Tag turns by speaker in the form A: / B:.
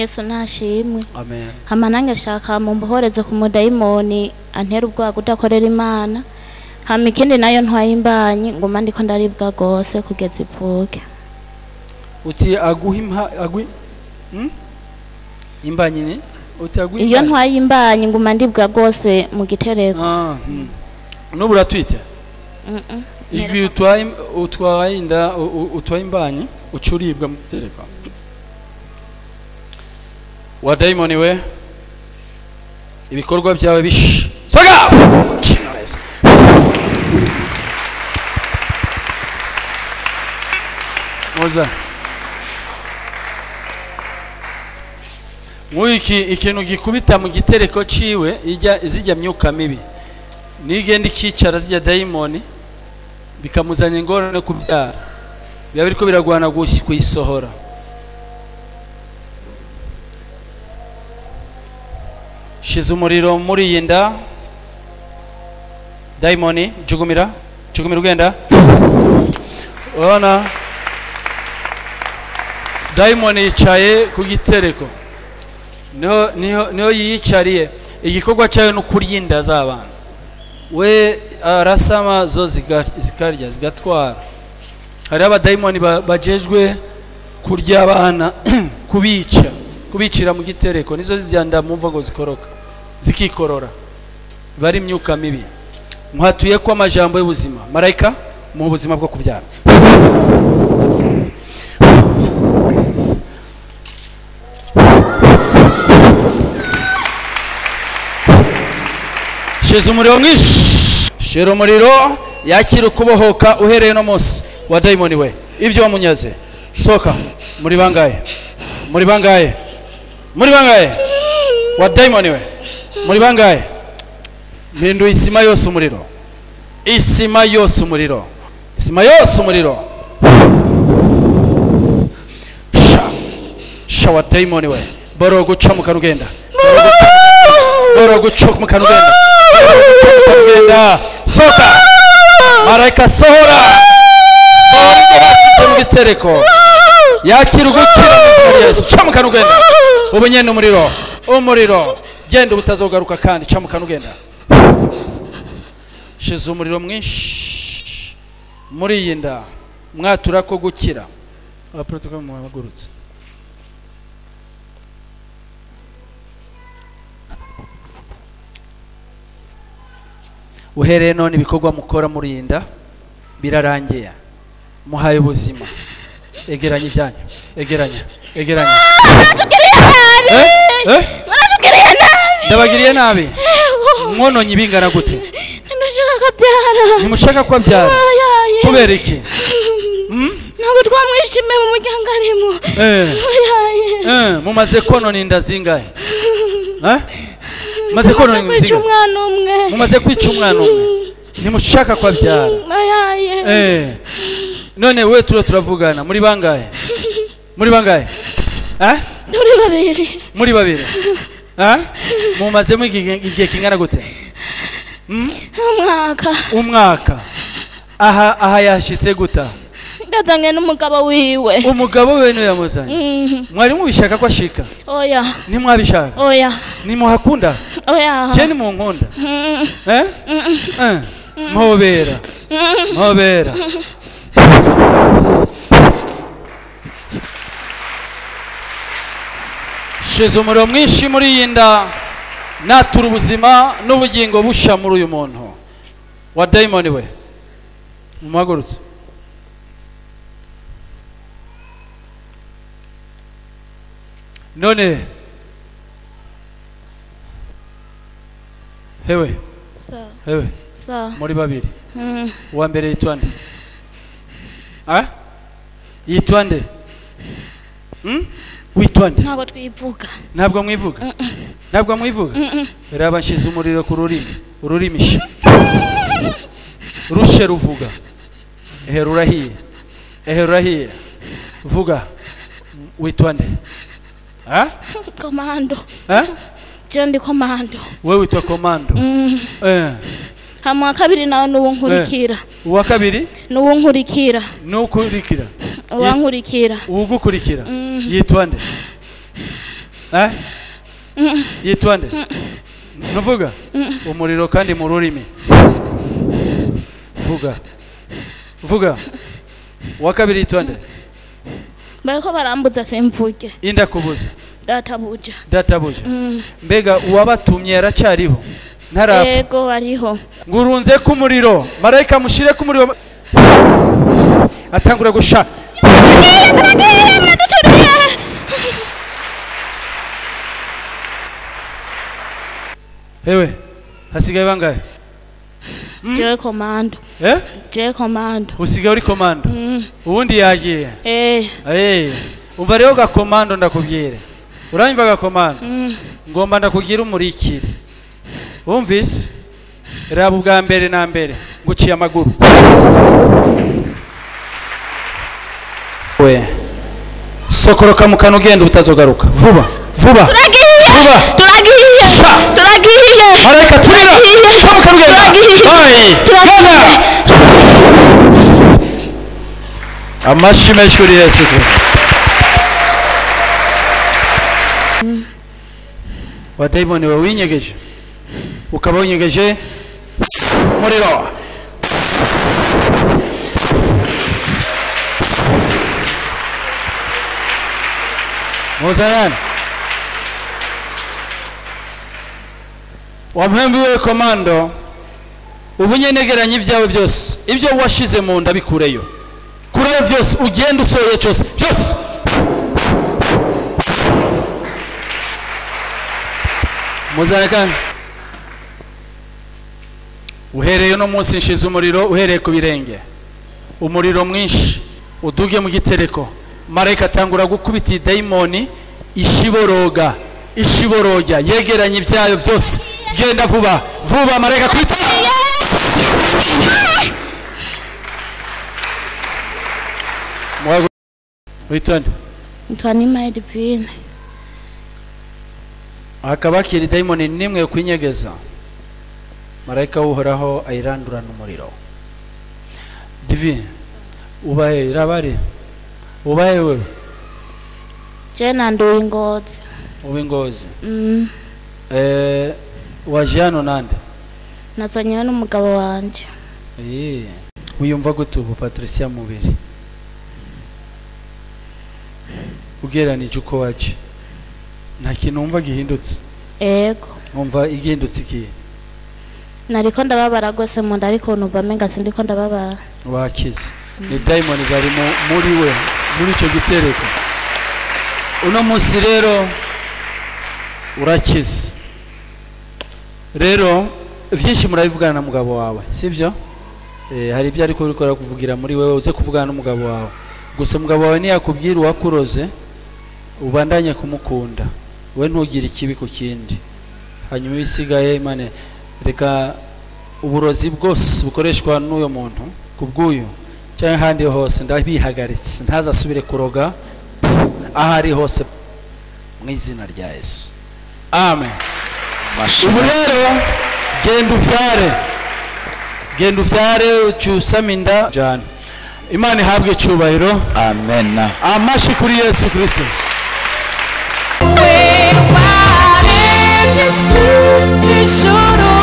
A: yesu ntashimwe
B: amen
A: hama nange shaka mumbohoreze ku mudayimoni antera ubwoba kudakorera imana hama ikindi nayo ntwaye imbanyi nguma ndiko ndaribwa gose kugeza ivuke
B: uti aguha impa agwi hmm? imbanyi ni uti aguha
A: iyo
B: imbanyi?
A: ntwaye imbanyi nguma ndibwa gose mu gitereko
B: ah hmm. nubu uratwite
A: Mm-mm.
B: igihe utwaye im- utwaye inda u- u- utwaye imbanyi uca uribwa mu gitereko wa dayimoni we ibikorwa byawe bish soga Chino Yesu. muza nk'iki ikintu gikubita mu gitereko ciwe ijya zijya myuka mibi nigenda ikicara zijya dayimoni bikamuzanya ingorane kubyara biba biriko biragwana gush- kuyisohora shize umuriro muri iyi nda dayimoni jugumira jugumira ugenda urabona dayimoni yicaye ku gitereko niho niho niho yiyicariye igikorwa cyayo ni ukurya inda z'abana we arasama zo ziga- zikarya zigatwara hariho abadayimoni ba- bajejwe kurya abana kubica kubicira mu gitereko nizo zigenda mumva ngo zikoroka zikikorora biba ari imyuka mibi muhatuye ko amajambo y'ubuzima marayika mu buzima bwo kubyara shize umuriro mwinshi shira umuriro yakira ukubohoka uhereye no munsi wa dayimoni we ibyo wamunyaze soka muri bangahe muri bangahe muri bangahe wa dayimoni we muri bangahe mpinduye isima yose umuriro isima yose umuriro isima yose umuriro sha sha wa dayimoni we boro guca mu kanugenda boro guca mu kanugenda kugenda soka marayika sohora sohora ibyo bashyize mu gitereko yakira ugukira mu izina rya yesu ca mu kantu ugenda ubu nyene umuriro umuriro genda ubutazogaruka kandi ca mu kantu ugenda shize umuriro mwinshi muri iyi nda mwatura ko gukira abaprotokole muhagurutse uhereye none ibikorwa mukora murinda birarangiye muhaye ubuzima egeranya ibyanyu egeranya egeranya Eh? Eh?
A: baratugiriye nabi
B: ndabagiriye nabi mwononye ibingana gute
A: ntidushaka kabyara
B: ntimushaka ko abyara
A: Ayaye.
B: kubera iki Hmm?
A: ntabwo twamwishimiye mu muryango arimo
B: Eh,
A: Ayaye.
B: eh, mumaze konona inda zingahe Eh? mumaze konona inda
A: kwica
B: zingahe
A: umwana umwe
B: mumaze kwica umwana umwe ntimushaka ko abyara
A: ayaye
B: Eh, none we turo turavugana muri bangahe muri bangahe Eh?
A: turi babiri
B: muri babiri Eh? mumazemo igihe igihe kingana gute Hmm?
A: umwaka
B: umwaka aha aha yashyitse guta
A: ndazanye n'umugabo wiwe
B: umugabo we niwe yamuzanye
A: Mhm.
B: mwari mubishaka ko ashika
A: oya
B: ntimwabishaka
A: oya
B: nimuhakunda
A: oya
B: je nimunkunda
A: Mhm.
B: eh? Eh, mpobera
A: Mhm.
B: mpobera shize umuriro mwinshi muri iyi nda natura ubuzima n'ubugingo busha muri uyu muntu wa dayimoni we mumuhagurutse none hewe
A: Sawa,
B: hewe
A: sawa.
B: muri babiri
A: Mhm.
B: uwa mbere yitwa nde Ah? yitwa nde Hmm? witwa nde
A: ntabwo twivuga
B: ntabwo mwivuga ntabwo mwivuga
A: Mhm.
B: reba nshyize umuriro ku rurimi ururimi sha rushe ruvuga ehe rurahiye ehe rurahiye vuga witwa nde Ah?
A: komando
B: Ah?
A: je ndi komando
B: we witwa komando
A: Mhm.
B: Eh.
A: hama wa kabiri nawe n'uwo nkurikira
B: uwa kabiri
A: n'uwo nkurikira
B: nukurikira
A: uwankurikira
B: uwugukurikira
A: Mhm.
B: yitwa nde eh yitwa nde nuvuga umuriro kandi mu rurimi vuga vuga uwa kabiri yitwa nde
A: bariko barambuza simvuge
B: indakubuza
A: databuja
B: databuja
A: Mm.
B: mbega uwabatumye yaracariho ntarapfa
A: yego ariho
B: ngurunze ku muriro marayika mushire ku muriro atangura gusha hewe hasigaye bangahe
A: jewe komando
B: eh
A: jewe komando
B: usigaye uri komando
A: Mm.
B: ubundi yagiye
A: eh
B: Eh, umva rero gakomando ndakubwire uranyumva gakomando
A: Mm.
B: ngomba ndakubwira umurikire wumvise raba ubwa mbere na mbere nguciye amaguru we sokoroka mu kantu ugenda utazogaruka vuba vuba vuba
A: turagiye
B: Sha!
A: turagiye
B: marayika turira sha mu kantu ugenda Oyi, genda amashyi menshi kuri yesu kristo wadayimoni wawe winyegeje ukaba winyegeje umuriro muzayani wampembiwe komando ubu nyenegeranye ibyawe byose ibyo washize mu nda bikureyo kurayo byose ugenda usohoye cyose byose muzane kandi uhereye uno munsi nshize umuriro uhereye ku birenge umuriro mwinshi uduge mu gitereko marayika atangura gukubita iyi dayimoni ishiboroga ishiboroga yegeranye ibyayo byose genda vuba vuba marayika kwita Mwago- witonde
A: ntwa nimaye divine
B: hakaba hakiri dayimoni nimwe yo kwinyegeza marayika w'uhoraho ayirandurana umuriro divi ubahe irabari ubahe wewe
A: jewe nanduye ingozi
B: uw'ingozi
A: Mm.
B: eh, waje hano nande
A: nazanyewe n'umugabo wanje
B: Eh, wiyumva gute ubu patricia mubiri ugereranije uko waje nta kintu wumva gihindutse
A: ego
B: wumva igihindutse ikihe
A: nariko ndababara rwose mu nda ariko numva menga sindiko ndababara
B: wakize ni dayimoni zari mu- muri we muri icyo gitereko uno munsi rero urakize rero byinshi murabivugana na mugabo wawe sibyo eh, hari ibyo ariko uriko kuvugira muri wewe uze kuvugana n'umugabo wawe gusa umugabo wawe niyakubwira uwakuroze ubandanye kumukunda we ntugire ikibi ku kindi hanyuma ibisigaye imana reka uburozi bwose bukoreshwa n'uyo muntu ku bw'uyu cyangwa ahandi hose ndabihagaritse ntazasubire kuroga aho ari hose mu izina rya yesu amen ubu rero genda uvyare genda uvyare ucusame inda jana imana ihabwe icyubahiro
C: amen
B: amashi kuri yesu kirisito
D: waremye isi n'ijuru